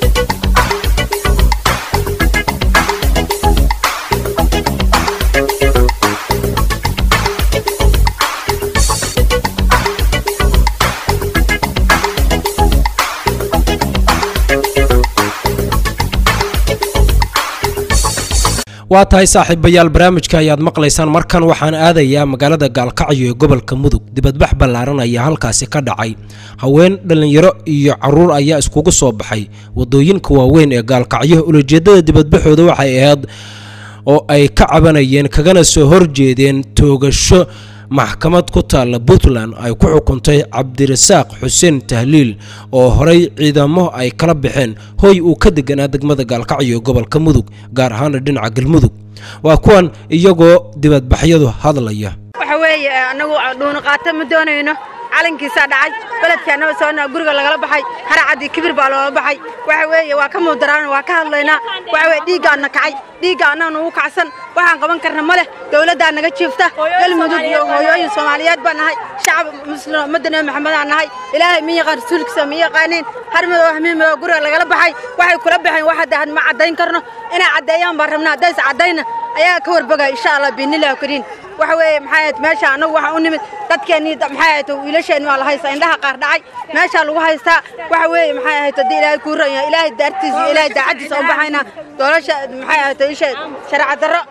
waa tahay saaxiibayaal barnaamijka ayaad maqlaysaan markan waxaan aadayaa magaalada gaalkacyo ee gobolka mudug dibadbax ballaaran ayaa halkaasi ka dhacay haween dhallinyaro iyo caruur ayaa iskugu soo baxay wadooyinka waaweyn ee gaalkacyo ulajeedada dibadbaxooda waxay ahayd oo ay ka cabanayeen kagana soo horjeedeen toogasho maxkamad ku taalla puntland ay ku xukuntay cabdirasaaq xuseen tahliil oo horey ciidamo ay kala baxeen hoy uu ka deganaa degmada gaalkacyo ee gobolka mudug gaar ahaana dhinaca galmudug waa kuwan iyagoo dibadbaxyadu hadlaya waxa weeye annagu dhuuni qaata ma doonayno calankiisaa dhacay beledkaanaba soona guriga lagala baxay haracaddii kibir baa loola baxay waxa weeye waa ka mudaraan waa ka hadlaynaa waxa weye dhiiggaanna kacay dhiigga annaga nagu kacsan waxaan qaban karna ma leh dowladdaa naga jiifta galmudug iyo hooyooyin soomaaliyeed baan nahay shacab muslim ummadda nebi maxamedaan nahay ilaahay ma yaqaan rasuulkiisa ma yaqaaniin har madow hamiin madow guriga lagala baxay waxay kula baxeen wax hadda had ma caddayn karno inay caddeeyaan baan rabnaa haddaysa caddayna ayaa ka warbogaya insha allah biinillahi kariin waxa weeye maxay ahayd meesha annagu waxaan u nimid dadkeennii maxay ahayd wiilasheenni waa la haystaa indhaha qaar dhacay meeshaa lagu haystaa waxa weeye maxay ahayd haddii ilaahay kuu ran yahay ilaahay daartiisa iyo ilaahay daacaddiisa u baxaynaa doolasha maxay ahayd isha sharca darro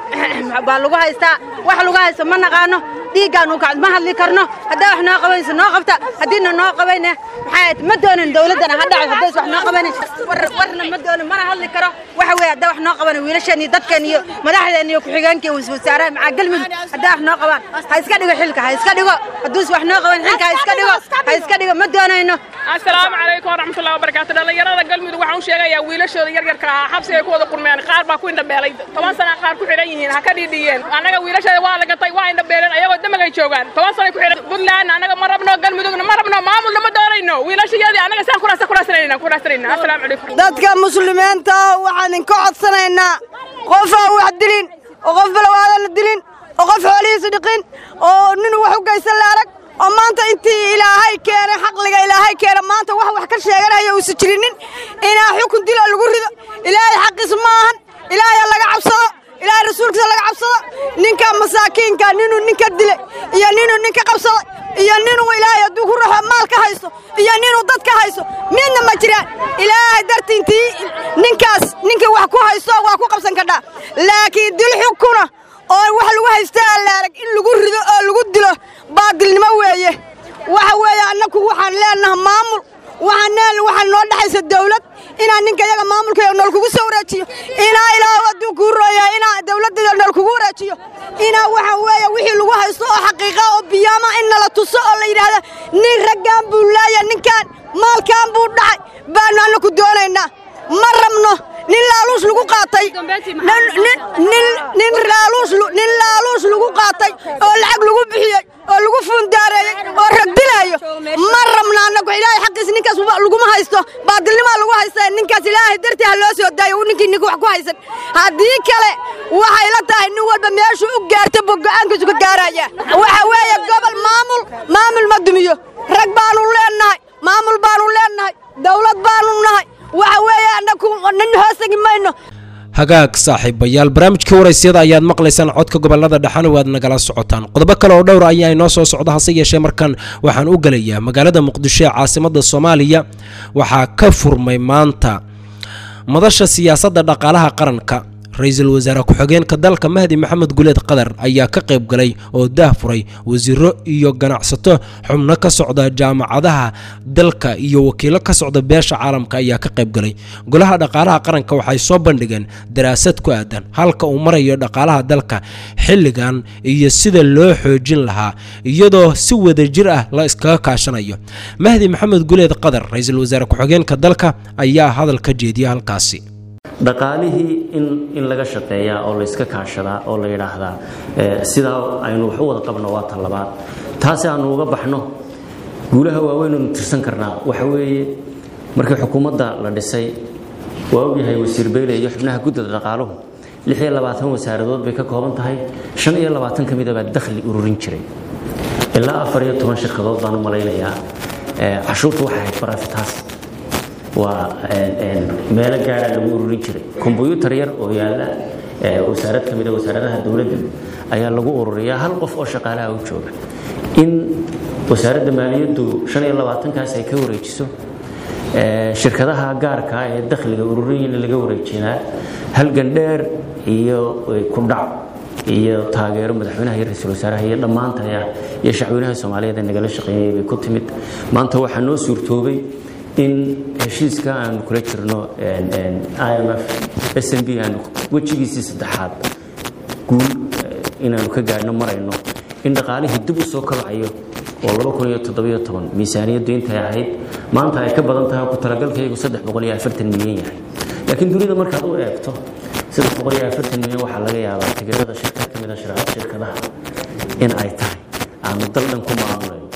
baa lagu haystaa wax lagu haysto ma naqaano dhiiggaanu kacd ma hadli karno haddaa wax noo qabanayso noo qabta haddiina noo qabayne maxay ahayd ma doonin dowladdana ha dhacay haddays wax noo qabanin war warna ma doonin mana hadli karo waxa weeye haddaa wax noo qaban wiilasheen iyo dadkeen iyo madaxdeen iyo ku-xigeenka iyo waswasaaraha macaa galmudug haddaa wax noo qabaan ha iska dhigo xilka ha iska dhigo hadduus wax noo qaban xilka ha iska dhigo ha iska dhigo ma doonayno asalaamu calaykum waraxmatullahi wabarakaatu dhallinyarada galmudug waxaan u sheegayaa wiilashooda yaryarka ahaa xabsi ay ku wada kulmeen qaar baa ku indhabeelay toban sana qaar ku xidhan yihiin ha ka dhiidhiyeen annaga wiilasheeda waa la gatay waa indhabeeleen ayagoo damagay joogaan toban sanay ku xidhan puntland annaga ma rabno galmudugna ma rabno maamulna ma doonayno wiilashayadii annaga saan kuraasa kuraasanayna kuraasanayna asalaamu calaykum dadka muslimiinta waxaan idinka codsanaynaa qof aan wax dilin oo qof balawaadan la dilin oo qof xoolihiisa dhiqin oo nin wax u geysan la arag oo maanta intii ilaahay keenay xaqliga ilaahay keena maanta wax wax ka sheeganaya uusan jirinin inaa xukun dilo lagu rido ilaahay xaqiisa ma ahan ilaahay laga cabsado ilaahay rasuulkiisa laga cabsado ninka masaakiinka ninuu ninka dilay iyo ninuu ninka qabsaday iyo ninuu ilaahay hadduu ku raxo maal ka haysto iyo ninuu dad ka haysto midna ma jiraan ilaahay dartiintii ninkaas ninkii wax ku haysto waa ku qabsan kadhaa laakiin dil xukuna oo wax lagu haystaa allaarag in lagu rido oo lagu dilo baadilnimo weeye waxa weeye annagu waxaan leenahay maamul waxaan leen waxaa noo dhexaysa dawlad inaa ninka iyaga maamulka nool kugu soo wareejiyo inaa ilaa hadduu kuu rooya inaa dawladda nool kugu wareejiyo inaa waxa weeye wixii lagu haysto oo xaqiiqa oo biyaama in nala tuso oo la yidhaahda nin raggan buu laaya ninkan maalkan buu dhacay baanu anna ku doonaynaa ma rabno nin laaluus lagu qaatay nin laaluus lagu qaatay oo lacag lagu bixiyey oo lagu fuundaareeyey oo ragdilaayo ma rabno annagu ilaahay xaqiis ninkaas laguma haysto baadilnimaa lagu haysta ninkaas ilaahay dartii ha loo soo daayo ninkii ninka wax ku haysan haddii kale waxay la tahay nin walba meeshuu u gaarta buu go'aankiisu ka gaaraya waxa weeye gobol maamul maamul ma dumiyo rag baanu leennahay maamul baanu leennahay dawlad baanu nahay waxa weeye annagu nin hoosegi mayno hagaag saaxiibayaal barnaamijkii waraysyada ayaad maqlaysaan codka gobolada dhexana waad nagala socotaan qodobo kale oo dhowr ayaa inoo soo socda hase yeeshee markan waxaan u gelayaa magaalada muqdisho ee caasimada soomaaliya waxaa ka furmay maanta madasha siyaasadda dhaqaalaha qaranka ra-iisul wasaare ku-xigeenka dalka mahdi maxamed guleed qadar ayaa ka qayb galay oo daah furay wasiiro iyo ganacsato xubno ka socda jaamacadaha dalka iyo wakiilo ka socda beesha caalamka ayaa ka qayb galay golaha dhaqaalaha qaranka waxay soo bandhigeen daraasad ku aadan halka uu marayo dhaqaalaha dalka xilligan iyo sida loo xoojin lahaa iyadoo si wadajir ah la iskaga kaashanayo mahdi maxamed guleed qadar ra-iisul wasaare ku-xigeenka dalka ayaa hadal ka jeediya halkaasi dhaqaalihii in in laga shaqeeyaa oo la iska kaashadaa oo la yidhaahdaa sidaa aynu wax u wada qabno waa tan labaad taasi aanu uga baxno guulaha waaweynaynu tirsan karnaa waxa weeye markii xukuumadda la dhisay waa ogyahay wasiir beyle iyo xubnaha guddida dhaqaaluhu lix iyo labaatan wasaaradood bay ka kooban tahay shan iyo labaatan ka mida baa dakhli ururin jiray ilaa afar iyo toban shirkadood baan u malaynayaa cashuurtu waxay ahayd barafitaas waa meelo gaara lagu ururin jiray kombyuutar yar oo yaalla wasaarad ka mida wasaaradaha dowladda ayaa lagu ururiyaa hal qof oo shaqaalaha u jooga in wasaaradda maaliyaddu shan iyo labaatankaas ay ka wareejiso shirkadaha gaarka ee dakhliga ururiyana laga wareejinaa halgan dheer iyo kudhac iyo taageero madaxweynaha iyo ra-iisul wasaaraha iyo dhammaantaya iyo shacweynaha soomaaliyeed ee nagala shaqeeyay bay ku timid maanta waxaa noo suurtoobay in heshiiska aanu kula jirno imf s n b aanu wejigiisii saddexaad guul inaanu ka gaadhno marayno in dhaqaalihii dib u soo kabacayo oo miisaaniyaddu intay ahayd maanta ay ka badan tahay ku talagalkaygu milyan yahay laakiin dunida markaad u eegto milyan waxaa laga yaabaa tigirada shirkad ka mida shirkadaha in ay tahay aanu dal dhan ku maamulayno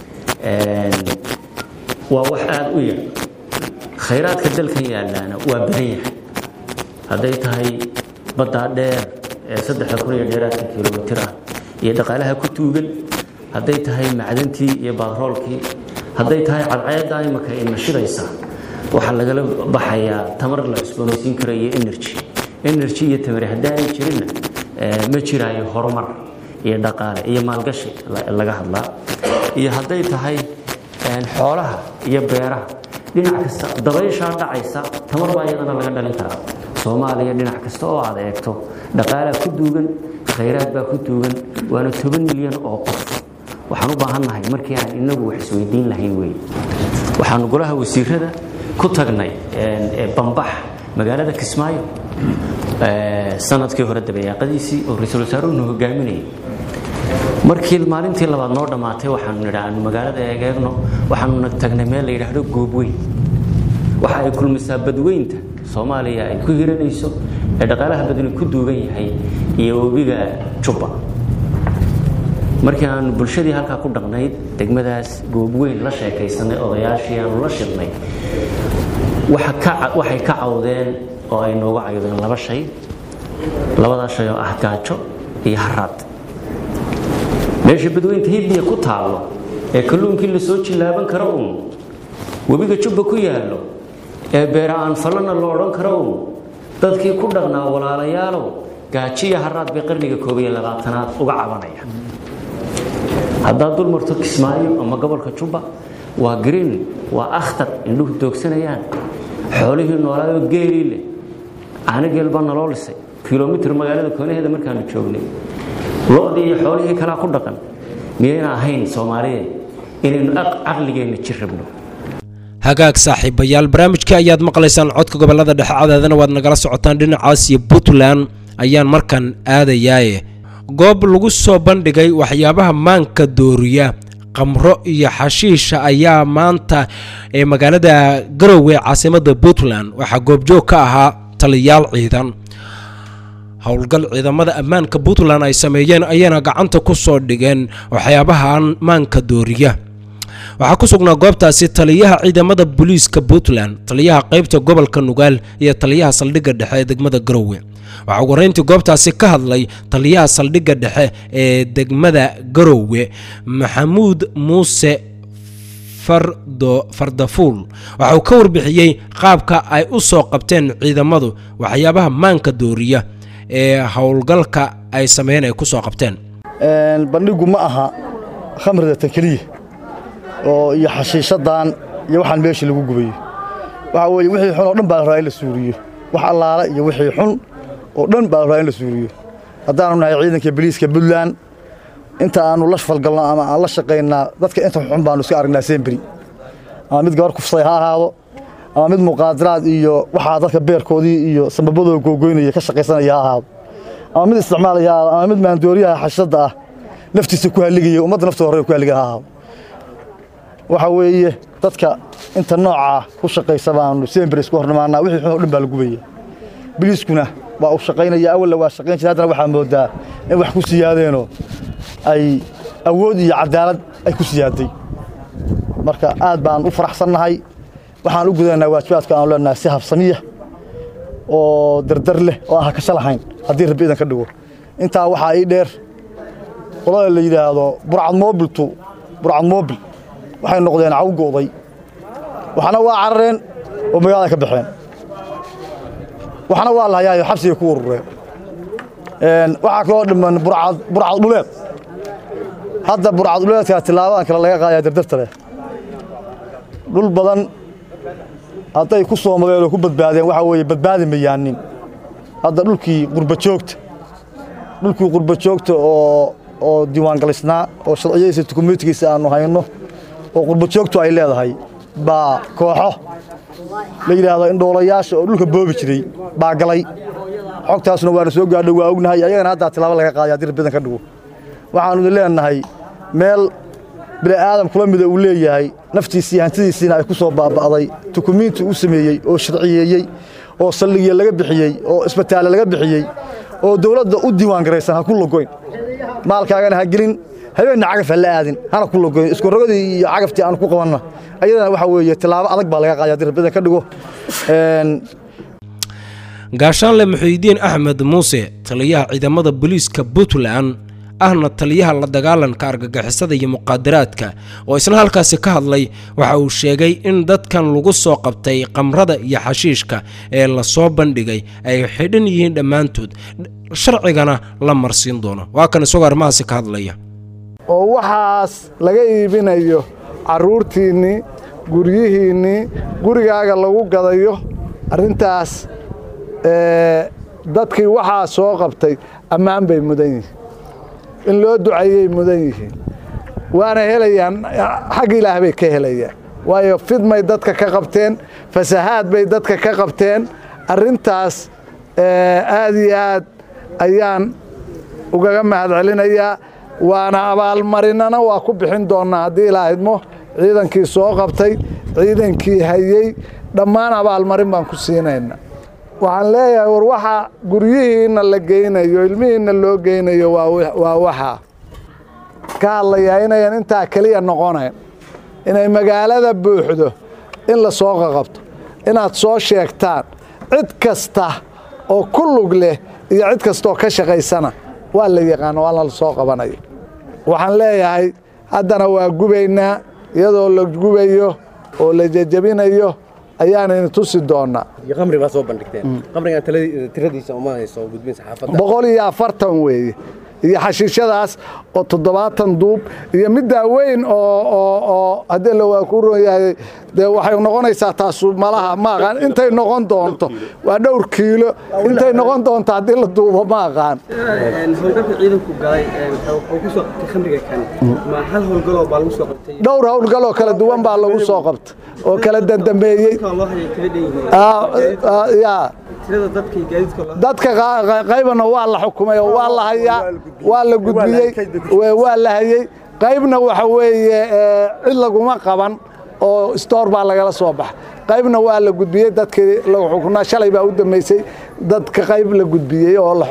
waa wax aada u yar khayraadka dalkan yaalaana waa badan yahay hadday tahay baddaa dheer ee saddexda kun iyo dheeraadka kilomitir ah iyo dhaqaalaha ku tuugan hadday tahay macdantii iyo batroolkii hadday tahay cadceedda imaka ay nashidaysa waxaa lagala baxayaa tamar la cusboonaysiin karo iyo energy energy iyo tamari haddaanay jirinna ma jiraayo horumar iyo dhaqaale iyo maalgashi laga hadlaa iyo hadday tahay xoolaha iyo beeraha dhinac kasta dabayshaa dhacaysa tamar baa iyadana laga dhalin karaa soomaaliya dhinac kasta oo aad eegto dhaqaalaa ku duugan khayraad baa ku duugan waana toban milyan oo qof waxaan u baahannahay markii aan inagu wax isweydiin lahayn wey waxaanu golaha wasiirada ku tagnay bambax magaalada kismaayo sanadkii hore dabayaaqadiisii oo ra-iisul wasaaruhuna hogaaminayay markii maalintii labaad noo dhammaatay waxaanu nidhi aanu magaalada eegeegno waxaanu tagnay meel la yidhaahdo goobweyn waxa ay kulmisaa badweynta soomaaliya ay ku hiranayso ee dhaqaalaha badani ku duugan yahay iyo webiga jubba markii aanu bulshadii halkaa ku dhaqnayd degmadaas goobweyn la sheekaysanay odayaashii aanu la shidnay waxay ka cawdeen oo ay nooga cawdeen laba shay labadaa shay oo ah gaajo iyo haraad meesha badweynta hiddiya ku taallo ee kalluunkii la soo jillaaban karo uun webiga jubba ku yaallo ee beera aan fallana lo odhan karo uun dadkii ku dhaqnaa walaalayaalow gaajiya haraad bay qarniga koob iyo labaatanaad uga cabanaya haddaad dul marto kismaayo ama gobolka jubba waa green waa akhtar indhuhu doogsanayaan xoolihii noolaayoo geelii leh caanigeel baa naloo lisay kilomitir magaalada koonaheeda markaanu joognay lo-dii iyo xoolihii kalaa ku dhaqan miyayna ahayn soomaaliyeed inaynu caqligeenna jir rabno hagaag saaxiibayaal barnaamijkii ayaad maqlaysaan codka gobolada dhexe cadaadana waad nagala socotaan dhinacaas iyo puntland ayaan markan aadayaaye goob lagu soo bandhigay waxyaabaha maanka dooriya qamro iyo xashiisha ayaa maanta ee magaalada garowe caasimada puntland waxaa goobjoog ka ahaa taliyaal ciidan howlgal ciidamada ammaanka puntland ay sameeyeen ayayna gacanta ku soo dhigeen waxyaabaha ammaanka dooriya waxaa ku sugnaa goobtaasi taliyaha ciidamada booliiska puntland taliyaha qaybta gobolka nugaal iyo taliyaha saldhigga dhexe ee degmada garowe waxaa ugu horeyntii goobtaasi ka hadlay taliyaha saldhigga dhexe ee degmada garowe maxamuud muuse fardo fardafuul waxa uu ka warbixiyey qaabka ay u soo qabteen ciidamadu waxyaabaha maanka dooriya ee howlgalka ay sameeyeen ay ku soo qabteen bandhigu ma aha khamrida tan keliya oo iyo xashiishadan iyo waxaan meesha lagu gubayo waxa weeye wixii xun oo dhan baa la rabaa in la suuriyo wax allaala iyo wixii xun oo dhan baa la rabaa in la suuriyo haddaanu nahay ciidanka boliiska puntland inta aanu la falgalno ama aan la shaqaynaa dadka inta xun baanu iska aragnaa semberi ama mid gabar kufsay ha ahaado ama mid muqaadaraad iyo waxaa dadka beerkoodii iyo sambabadooda googoynaya ka shaqaysanaya ha ahaado ama mid isticmaalaya ha ahaado ama mid maandooriyaha xashada ah naftiisa ku halligaya ummadda naftooda hore ku halligaya ha ahaado waxa weeye dadka inta noocaa ku shaqaysa baanu semberi isku hornimaanaa wixii xun oo dhan baa la gubaya biliiskuna waa uu shaqaynaya awalna waa shaqayn jira haddana waxaa moodaa in wax ku siyaadeenoo ay awood iyo cadaalad ay ku siyaaday marka aad baan u faraxsannahay waxaan u gudanaynaa waajibaadka aanu leenahay si habsamiya oo dardar leh oo aan hakasho lahayn haddii rabbi idan ka dhigo intaa waxaa ii dheer qolada la yidhaahdo burcad moobiltu burcad moobil waxay noqdeen cawgooday waxna waa carareen oo magaalada ka baxeen waxna waa la hayaayo xabsigay ku urureen waxaa kaloo dhiman burcad dhuleed hadda burcad dhuleedkaa tilaabadan kale laga qaadayaa dardarta leh dhul badan hadday ku soomadeen oo ku badbaadeen waxaa weeye badbaadi mayaanin hadda dhulkii qurbajoogta dhulkii qurbajoogta oo oo diiwaangalisnaa oo sharciyadiisa dukumentigiisa aanu hayno oo qurbajoogtu ay leedahay baa kooxo la yidhaahdo indhoolayaasha oo dhulka boobi jiray baa galay xogtaasuna waana soo gaadho waa ognahay ayagana haddaa tilaabo laga qaaday haddii rabbidan ka dhigo waxaanu idin leenahay meel bini aadam kula mida uu leeyahay naftiisii hantidiisiina ay ku soo baaba'day dukumiinti uu sameeyey oo sharciyeeyey oo saldhigya laga bixiyey oo isbitaale laga bixiyey oo dowladda u diiwaan garaysan ha ku logoyn maalkaagana ha gelin habeenna cagaf ha la aadin hana ku logoyn iskurogadii iyo cagaftii aan ku qabanna ayadana waxaa weeye tilaabo adag baa laga qaaday haddii rabbidan ka dhigo gaashaanle muxiidiin axmed muuse taliyaha ciidamada booliiska puntland ahna taliyaha la dagaalanka argagixisada iyo muqaadaraadka oo isna halkaasi ka hadlay waxa uu sheegay in dadkan lagu soo qabtay qamrada iyo xashiishka ee lasoo bandhigay ay xidhan yihiin dhammaantood sharcigana la marsiin doono waa kan isagoo arrimahaasi ka hadlaya oo waxaas laga iibinayo carruurtiinnii guryihiinnii gurigaaga lagu gadayo arrintaas dadkii waxaa soo qabtay ammaan bay mudan yihiin in loo duceeyey mudan yihiin waana helayaan xag ilaah bay ka helayaan waayo fidmay dadka ka qabteen fasahaad bay dadka ka qabteen arrintaas aad iyo aad ayaan ugaga mahad celinayaa waana abaalmarinana waa ku bixin doonnaa haddii ilaa idmo ciidankii soo qabtay ciidankii hayey dhammaan abaalmarin baan ku siinayna waxaan leeyahay war waxa guryihiinna la geynayo ilmihiinna loo geynayo waa waxaa ka hadlayaa inayan intaa keliya noqonayn inay magaalada buuxdo in la soo qaqabto inaad soo sheegtaan cid kasta oo ku lug leh iyo cid kastaoo ka shaqaysana waa la yaqaano waa la soo qabanaya waxaan leeyahay haddana waa gubaynaa iyadoo la gubayo oo la jejabinayo ayaanayna tusi doonaa boqol iyo afartan weeye iyo xashiishadaas oo toddobaatan duub iyo middaa weyn oo haddii la waa ku ron yahay dee waxay noqonaysaa taasu malaha ma aqaan intay noqon doonto waa dhowr kiilo intay noqon doonto haddii la duubo ma aqaan dhowr howlgaloo kala duwan baa lagu soo qabta oo kala dandambeeyey dadka qaybana waa la xukumay oo waa la hayaa waa la gudbiyey waa la hayey qaybna waxa weeye cid laguma qaban oo stoor baa lagala soo baxa qaybna waa la gudbiyey dadkii lagu xukunaa shalay baa u dambeysay dadka qayb la gudbiyey oo la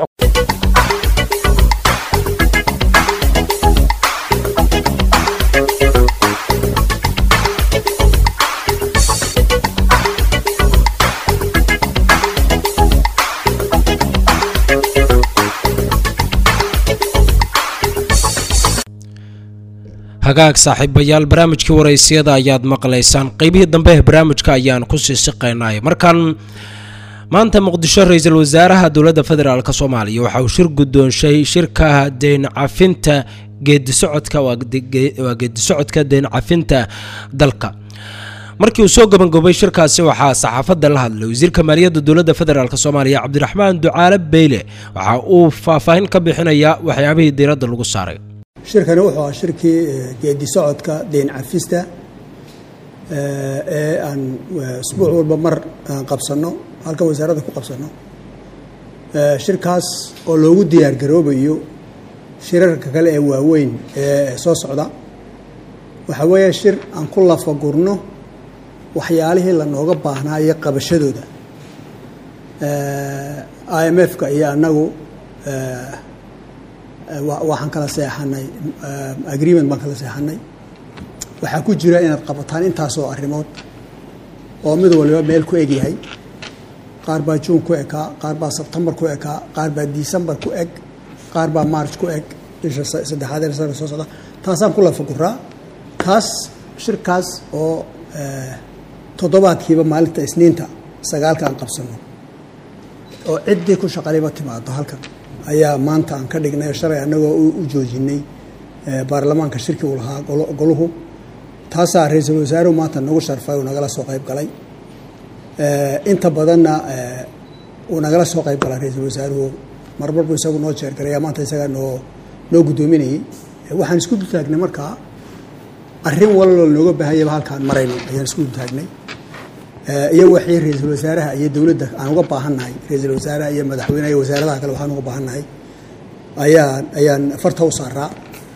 hagaag saaxiibayaal barnaamijkii waraysiyada ayaad maqlaysaan qeybihii dambe ee barnaamijka ayaan kusii siqaynay markan maanta muqdisho ra-iisul wasaaraha dowladda federaalk soomaaliya waxa uu shir guddoonshay shirka deyn cafinta geedisocodka waa geedisocodka deyn cafinta dalka markii uu soo gabangobay shirkaasi waxaa saxaafadda la hadlay wasiirka maaliyadda dowladda federaalk soomaaliya cabdiraxmaan ducaale beyle waxa uu faahfaahin ka bixinayaa waxyaabihii diiradda lagu saaray shirkani wuxuu ahaa shirkii geedi socodka deyn cafista ee aan isbuuc walba mar aan qabsanno halkan wasaaradda ku qabsanno shirkaas oo loogu diyaar garoobayo shirarka kale ee waaweyn ee soo socda waxaa weeye shir aan ku lafagurno waxyaalihii lanooga baahnaayo qabashadooda i m f-ka iyo annagu waxaan kala seexanay agreement baan kala seexanay waxaa ku jira inaad qabataan intaasoo arrimood oo mid waliba meel ku eg yahay qaar baa juun ku ekaa qaar baa sebtembar ku ekaa qaar baa decembar ku eg qaar baa march ku eg bisha saddexaad ee sanadka soo socda taasaan ku lafaguraa taas shirkaas oo toddobaadkiiba maalinta isniinta sagaalka aan qabsano oo ciddii ku shaqalayba timaado halkan ayaa maanta aan ka dhignay shalay annagoo u joojinay baarlamaanka shirkii uu lahaa goluhu taasaa ra-iisul wasaaruhu maanta nagu sharfay uu nagala soo qayb galay inta badanna uu nagala soo qayb galaa ra-iisul wasaaruhu marmarbu isagu noo jeergaraya maanta isagaa noo noo guddoominayay waxaan isku dultaagnay markaa arrin walalo nooga baahanyaba halkaan marayno ayaan isku dultaagnay iyo waxii ra-iisul wasaaraha iyo dowladda aan uga baahannahay ra-iisul wasaaraha iyo madaxweyneha iyo wasaaradaha kale waxaan uga baahannahay ayaan ayaan farta u saaraa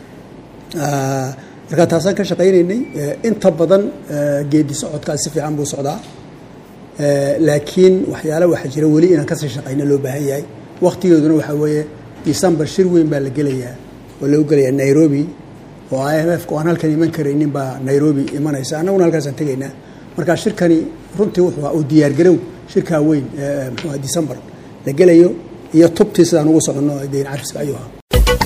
markaa taasaan ka shaqaynaynay inta badan geedi socodkaas si fiican buu socdaa laakiin waxyaala waxaa jira weli inaan kasii shaqayno loo baahan yahay waktigeeduna waxaa weeye december shir weyn baa la gelayaa oo lagu gelayaa nairobi oo i m f ka aan halkan iman karaynin baa nairobi imanaysa annaguna halkaasaan tegaynaa markaa shirkani runtii wuxuu uu diyaargarow shirkaa weyn mxuuha december la gelayo iyo tubtii sidaan ugu soconno deyn cafiska ayuu ahaa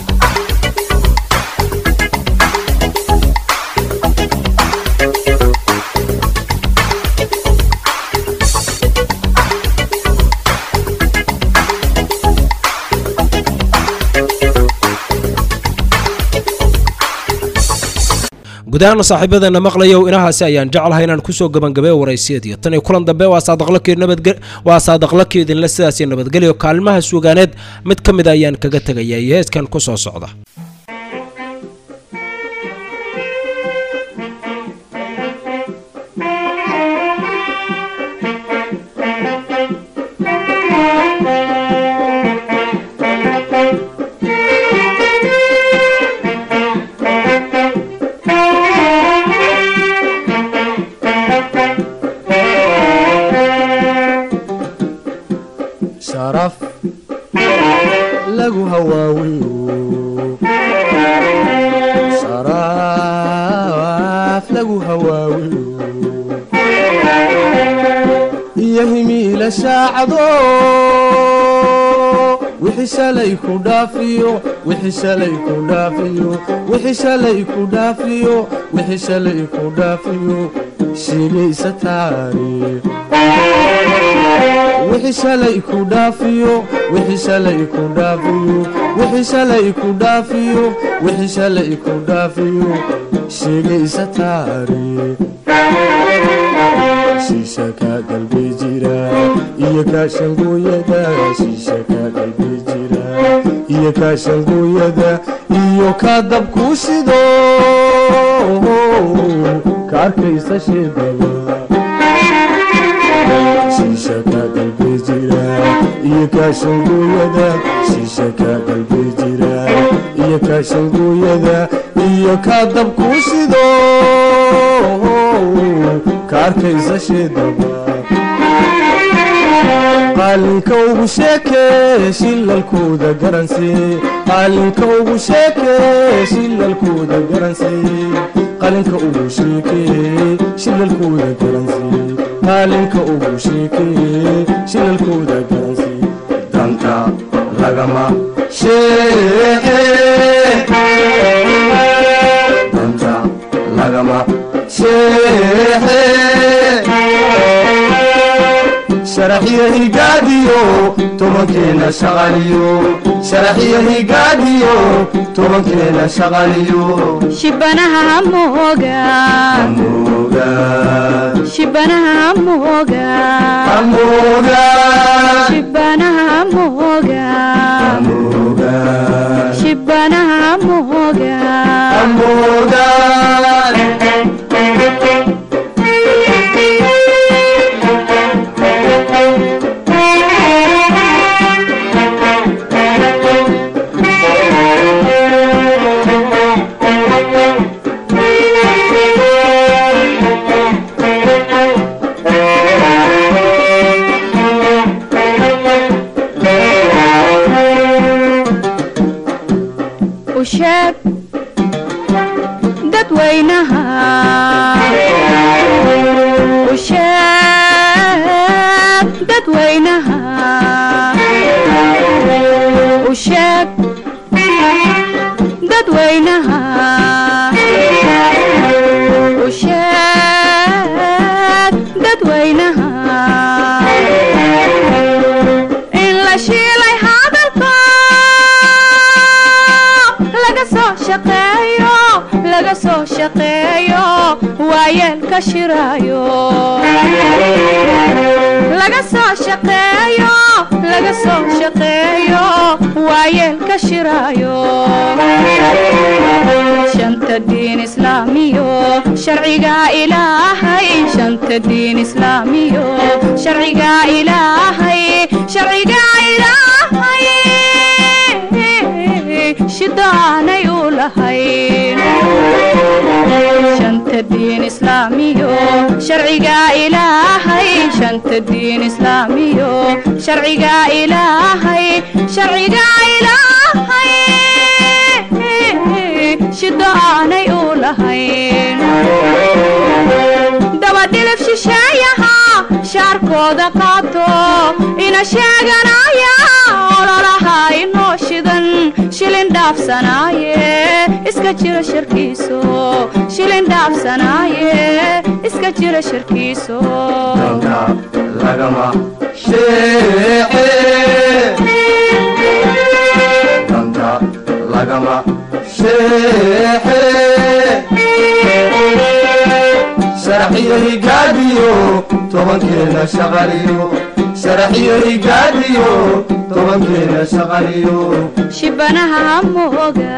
gudahaan saaxiibadeena maqlayow inahaasi ayaan jeclahay inaan kusoo gabangabee waraysiyadii tan iyo kulan dambe waa saadaqlakii idinle sidaasi nabadgelyo kaalmaha suugaaneed mid ka mida ayaan kaga tegaya iyo heeskan ku soo socda sharaf lagu hawaawiyo sharaf lagu hawaawiyo iyo himiila shaacdo wixii shalay ku dhaafiyo wixii shalay ku dhaafiyo wixii shalay ku dhaafiyo wixii shalay ku dhaafiyo shiilaysa taariikh wixii shalay ku dhaafiyo wixii shalay ku dhaafiyo wixii shalay ku dhaafiyo wixii shalay ku dhaafiyo sheegaysa taariikh shiisha ka galbi jira iyo kaashangooyada shiisha ka galbi jira iyo kaashangooyada iyo ka dabku shido ka arkaysa sheedaba shiisha ka galbi jira iyo kaashangooyada shiisha ka galbi jira iyo kaashangooyada iyo iyo ka dabkuu sido ka arkaysa sheedaba qaalinka ugu sheekee shilalkooda garansii qaalinka ugu sheekee shilalkooda garansii qalinka ugu sheekee shilalkooda garansii qaalinka ugu sheekee shilalkooda garansii danta lagama sheeqee danta lagama sheeqee sharaxyo higaadiyo tobankeena shaqaliyo sharaxyo higaadiyo tobankeena shaqaliyo shibanaha hamoga shibanaha hamoga shibanaha hamoga shibanaha hamoga usheeg dadweynaha usheeg dadweynaha usheeg dadweynaha usheeg dadweynaha in la shiilay hadalka laga soo shaqeeyo laga soo shaqeeyo waayeelka shiraayo laga soo shaqeeyo laga soo shaqeeyo waayeelka shiraayo shanta diin islaamiyo sharciga ilaahay shanta diin islaamiyo sharciga ilaahay sharciga ilaahay shidaanay u lahayn shanta diin islaamiyo sharciga ilaahay shanta diin islaamiyo sharciga ilaahay sharciga ilaahay shidaanay u lahayn dabadhilif shisheeyaha shaarkooda qaato ina sheeganaya ololaha inoo shidan shilin dhaafsanaaye iska jira sharkiiso shilin dhaafsanaaye iska jira sharkiiso lagama sheeqee danta lagama sheeqee sharaxyo higaadiyo tobankeena shaqaliyo sharaxyo higaadiyo tobankeena shaqaliyo shibanaha hamoga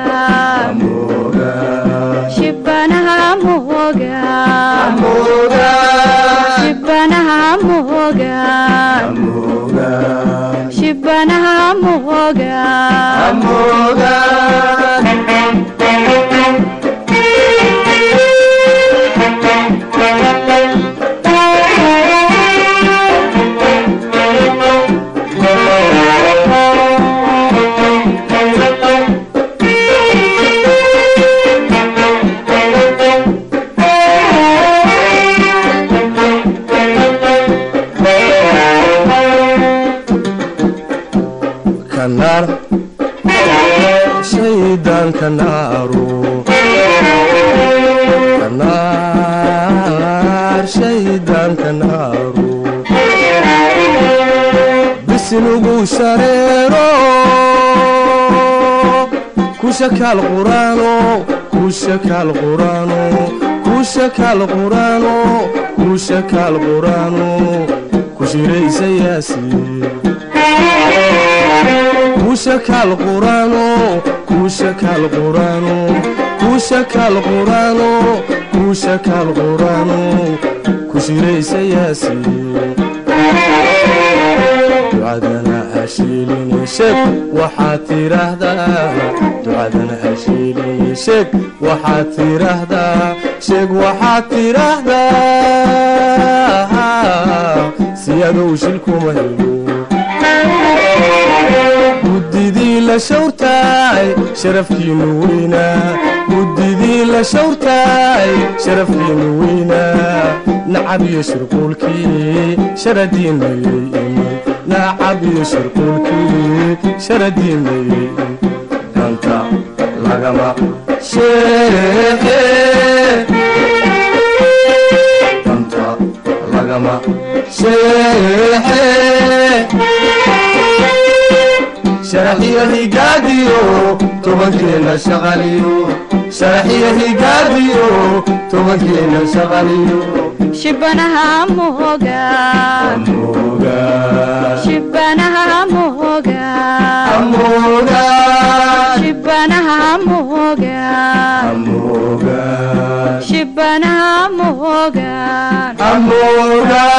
shibanaha hamoga shibanaha hamoga shibanaha hamoga kanaar shaydaanka naaru kanaar shaydaanka naaru bisinugu shareero kushakaal quraano kushakaal quraano kushakaal quraano kushakaal quraano kushiraysa yaasiin kushakaal quraano kushakaal quraano kushakaal quraano kushakaal quraano kushiraysa yaasiin ducadana hashiilini sheeg waxaad tiraahdaa ducadana hashiilini sheeg waxaad tiraahdaa sheeg waxaad tiraahdaa siyadow shilkuma helo guddidii la shawrtaay sharafkiinu weynaa guddidii la shawrtaay sharafkiinu weynaa nacab iyo shirquulkii sharadiinayay iman nacab iyo shirquulkii sharadiinayay danta lagama sheeqe danta lagama sheexe sharaxiyo higaadiyo tobankeena shaqaliyo sharaxiyo higaadiyo tobankeena shaqaliyo shibanaha moga shibanaha moga shibanaha moga shibanaha moga